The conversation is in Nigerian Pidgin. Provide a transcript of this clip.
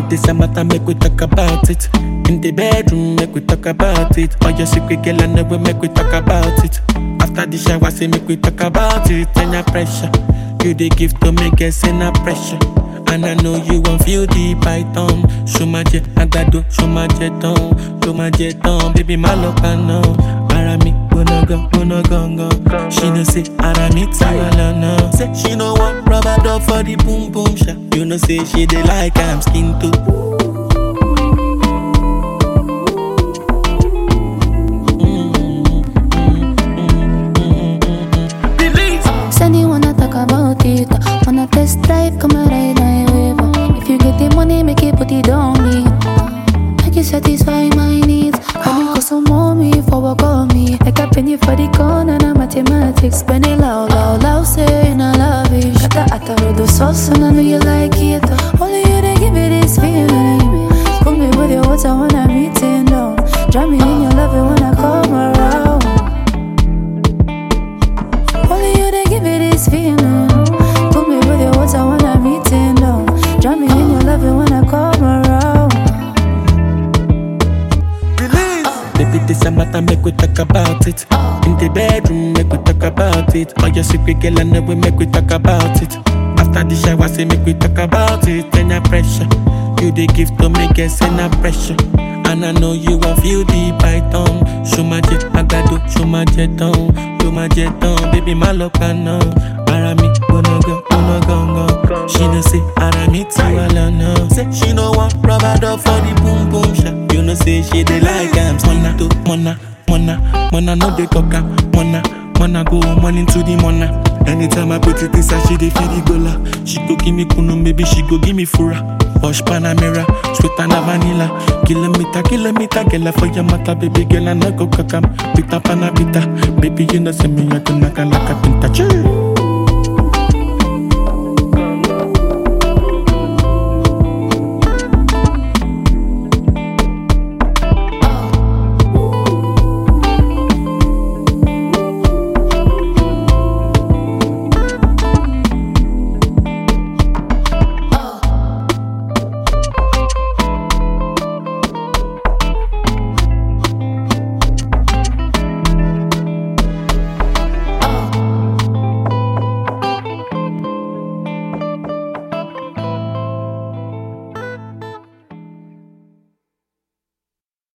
this a matter, make we talk about it. In the bedroom, make we talk about it. All your secret, girl, I know we make we talk about it. After the shower, say make we talk about it. And your pressure, you the gift to make us in a pressure. And I know you won't feel the python. Show my jet, I got do, show my jet on, show my jet on. Baby, my love, I know. Arami, wanna go, wanna go, go. She know say, Arami, tawala, no. Say, she know want rubber dub for the boom boom shot. You know say, she dey like I'm skin too. Said you wanna talk about it. Wanna test drive, come and ride my wave. If you get the money, make it put it on me. Make you satisfy my needs. Honey, cause some mommy for work on me. Like a penny for the corner, na mathematics. Spend it loud, loud, loud, saying I love it. Got the atta with the sauce, and I know you like it. Only you they give me this feeling. Put me with your water when I'm eating down. Drown me in your love it when I come around. Only you they give me this feeling. Put me with your water when I'm eating down. Drown me in your love it when I come around. Baby, this a matter, make we talk about it. In the bedroom, make we talk about it. All your secret, girl, I know we make we talk about it. After the shower, say make we talk about it. Then your pressure, you the gift to make us in a pressure. And I know you won't feel the python. Show my jet, I got do, show my jet on, show my jet on. Baby, my love, I know. Arami, wanna go, wanna go, go. She know say, Arami, tiwala, no. Say, she know want rubber dub for the boom boom shot. You know say, she dey like I'm mona to mona, mona, mona, no dey talk am, mona, mona go morning to the mona. Anytime I put it inside, she dey feel the gola. She go give me kunu, maybe she go give me fura. Posh Panamera, sweet and a vanilla. Kilometer, kilometer, girl, for your matter, baby girl, and I go kakam. Pita panabita, baby, you know, say me, I go knock like a pinta. Chee.